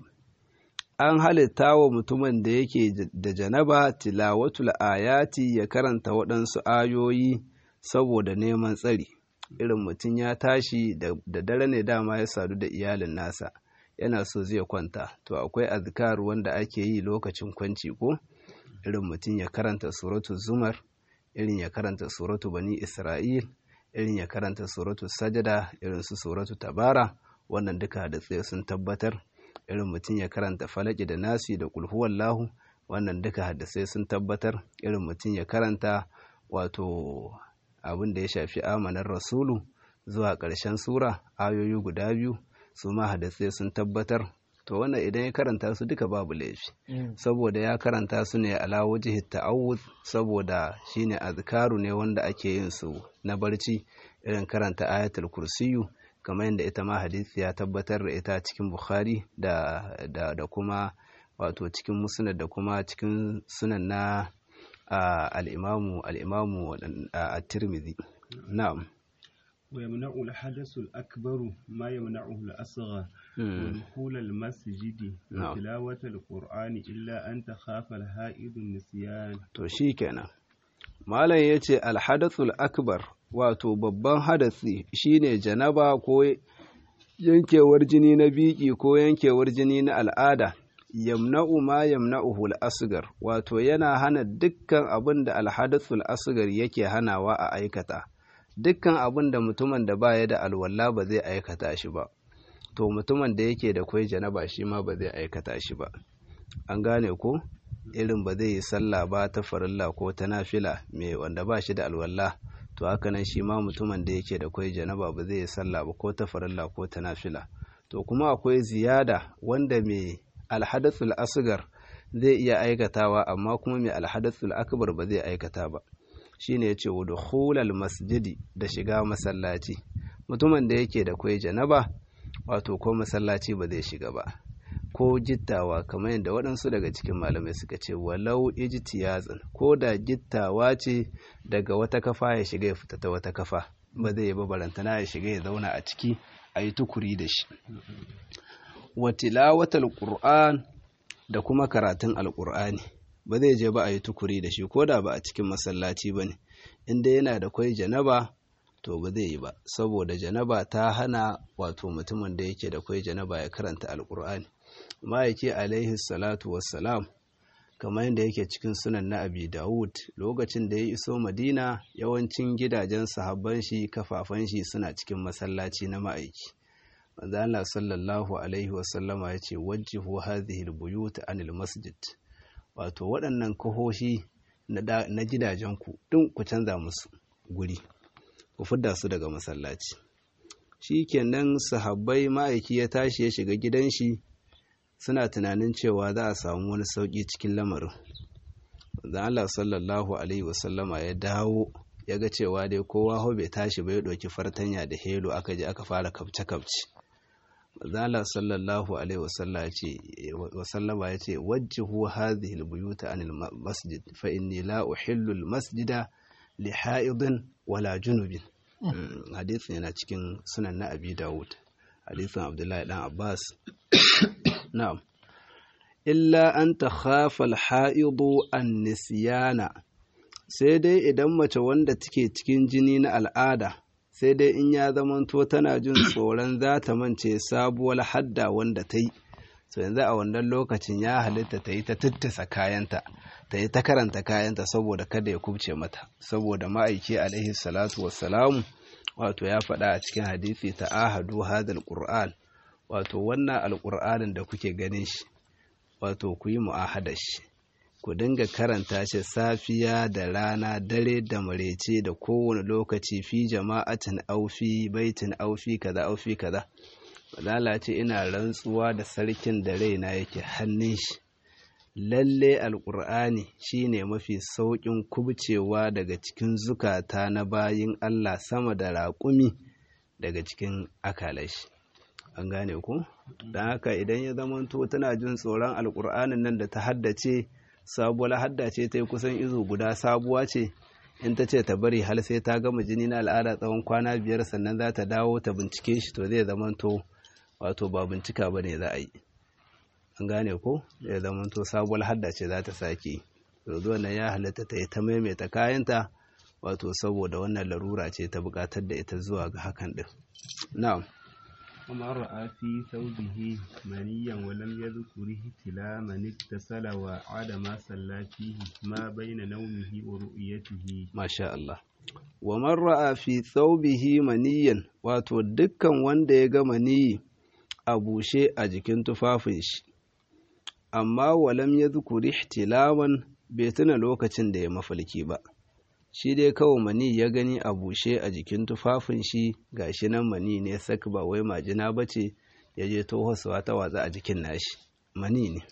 an halitta wa mutumin da yake da janaba tilawatul ayati ya karanta waɗansu ayoyi saboda neman tsari irin mutum ya tashi da da dare ne dama ya sadu da iyalin nasa yana so zai kwanta to akwai azkar wanda ake yi lokacin kwanci ko irin mutum ya karanta suratu zumar irin ya karanta suratu bani isra'il irin ya karanta suratu sajada irin su suratu tabara wannan duka hadisai sun tabbatar irin mutum ya karanta falaki da nasi da kulhuwallahu wannan duka hadisai sun tabbatar irin mutum ya karanta wato abin da ya shafi amanar rasulu zuwa ƙarshen sura ayoyi guda biyu su ma hadisai sun tabbatar to wannan idan ya karanta su duka babu laifi saboda ya karanta su ne ala wajhi ta'awud saboda shine azkaru ne wanda ake yin su na barci irin karanta ayatul kursiyu kamar yadda ita ma hadisi ya tabbatar da ita cikin bukhari da da, da kuma wato cikin musnad da kuma cikin sunan na ah, al-imamu al-imamu ah, at-tirmidhi na'am ويمنع الحدث الأكبر ما يمنعه الأصغر Mm. ودخول المسجد نعم. وتلاوة القرآن إلا أن تخاف الهائد النسيان to shi kenan malam ya ce alhadathul akbar wato babban hadasi shine janaba ko yankewar jini na biki ko yankewar jini na al'ada yamna'u ma yamna'uhu al-asghar wato yana hana dukkan abin da alhadathul asghar yake hanawa a aikata dukkan abin da mutumin da baya da alwala ba zai aikata shi ba to mutumin da yake da kwai janaba shi ma ba zai aikata shi ba an gane ko irin ba zai yi sallah ba ta farilla ko ta nafila mai wanda ba shi da alwala to haka nan shi ma mutumin da yake da kwai janaba ba zai yi sallah ba ko ta farilla ko ta nafila to kuma akwai ziyada wanda mai alhadathul asgar zai iya aikatawa amma kuma mai alhadathul akbar ba zai aikata ba shine yace wudukhulal masjidi da shiga masallaci mutumin da yake da kwai janaba wato ko masallaci ba zai shiga ba ko gittawa kamar yadda waɗansu daga cikin malamai suka ce walau ijtiyazan ko da gittawa ce daga wata kafa ya shiga ya fita ta wata kafa ba zai yi ba barantana ya shiga ya zauna a ciki a yi tukuri da shi wa tilawatal qur'an da kuma karatun alqur'ani ba zai je ba a yi tukuri da shi ko da ba a cikin masallaci ba ne inda yana da kwai janaba to ba zai yi ba saboda janaba ta hana wato mutumin da yake da kwai janaba ya karanta alqur'ani ma'aiki alaihi salatu wassalam kamar yadda yake cikin sunan na abi dawud lokacin da ya iso madina yawancin gidajen sahabban shi kafafan shi suna cikin masallaci na ma'aiki manzo Allah sallallahu alaihi wasallama ya ce wajjihu hadhihi albuyut anil masjid wato waɗannan kahoshi na gidajenku din ku canza musu guri ku fidda su daga masallaci shikenan sahabbai ma'aiki ya tashi ya shiga gidan shi suna tunanin cewa za a samu wani sauki cikin lamarin manzo Allah sallallahu alaihi wasallama ya dawo ya ga cewa dai kowa ho bai tashi ba ya ɗauki fartanya da helo aka je aka fara kabce-kabce mazala sallallahu alaihi wasallama ya ce wajjihu hadhihi albuyuta anil masjid fa inni la uhillu almasjida li ha'idin wala junubin hadisin yana cikin sunan na abi dawud hadisin abdullahi dan abbas na'am illa an takhafa alha'idu an nisyana sai dai idan mace wanda take cikin jini na al'ada sai dai in ya zamanto tana jin tsoron za ta mance sabuwar hadda wanda ta yi so yanzu a wannan lokacin ya halitta ta yi ta tattasa kayanta ta yi ta karanta kayanta saboda kada ya kubce mata saboda ma'aiki alaihi salatu wassalamu wato ya faɗa a cikin hadisi ta ahadu hadal qur'an wato wannan alqur'anin da kuke ganin shi wato ku yi mu'ahadar shi ku dinga karanta shi safiya da rana dare da marece da kowane lokaci fi jama'atin aufi baitin aufi kaza aufi kaza lalace ina rantsuwa da sarkin da raina yake hannun shi lalle alkur'ani shine mafi sauƙin kubcewa daga cikin zukata na bayin Allah sama da raƙumi daga cikin akalashi an gane ku don haka idan ya zamanto tana jin tsoron alkur'anin nan da ta haddace sabuwar hadda ce ta yi kusan izo guda sabuwa ce in ta ce ta bari har sai ta gama jini na al'ada tsawon kwana biyar sannan za ta dawo ta bincike shi to zai zamanto wato ba bincika ba ne za a yi an gane ko zai zamanto sabuwar hadda ce za ta sake yanzu nan ya halatta ta yi ta maimaita kayanta wato saboda wannan larura ce ta buƙatar da ita zuwa ga hakan din na'am ومن رأى في ثوبه منيا ولم يذكر احتلاما اغتسل وعاد ما صلى فيه ما بين نومه ورؤيته ما شاء الله ومن رأى في ثوبه منيا wato dukkan wanda ya ga maniyi a bushe a jikin tufafin shi amma walam ya zukuri ihtilaman bai tuna lokacin da ya mafalki ba shi dai kawai mani ya gani a bushe a jikin tufafin shi gashi nan mani ne sak ba wai majina ba ce ya je tohosuwa ta watsa a jikin nashi mani ne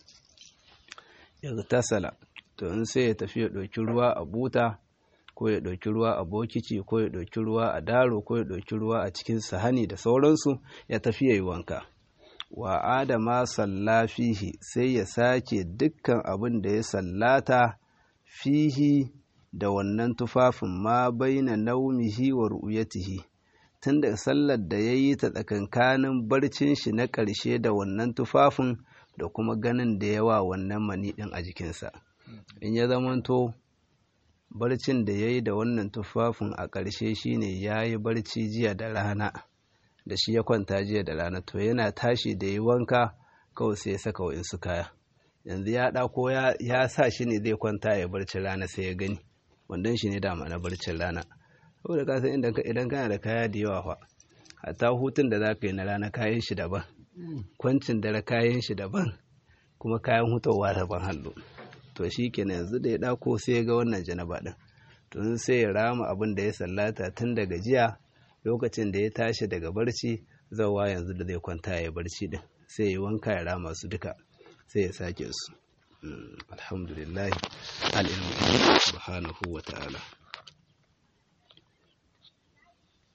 ya tasala to in sai ya tafi ya ɗauki ruwa a buta ko ya ɗauki ruwa a bokici ko ya ɗauki ruwa a daro ko ya ɗauki ruwa a cikin sahani da sauransu ya tafi ya yi wanka wa adama salla fihi sai ya sake dukkan abin da ya sallata fihi da wannan tufafin ma baina naumihi wa ru'yatihi tun da sallar da ya yi ta tsakankanin barcin shi na ƙarshe da wannan tufafin da kuma ganin da yawa wannan mani ɗin a jikinsa in ya zamanto barcin da ya yi da wannan tufafin a ƙarshe shine ya yi barci jiya da rana da shi ya kwanta jiya da rana to yana tashi da yi wanka kawai sai ya saka wa'insu kaya yanzu ya ɗako ya sa shi ne zai kwanta ya barci rana sai ya gani wandon shi ne dama na barcin rana saboda ka san idan kana da kaya da yawa fa hatta hutun da za ka yi na rana kayan shi daban kwancin dare kayan shi daban kuma kayan hutawa daban hallo to shi kenan yanzu da ya ɗako sai ya ga wannan janaba ɗin to sai ya rama abin da ya sallata tun daga jiya lokacin da ya tashi daga barci zawa yanzu da zai kwanta ya barci din sai ya wanka ya rama su duka sai ya sake su alhamdulillah al'ilmu subhanahu wa ta'ala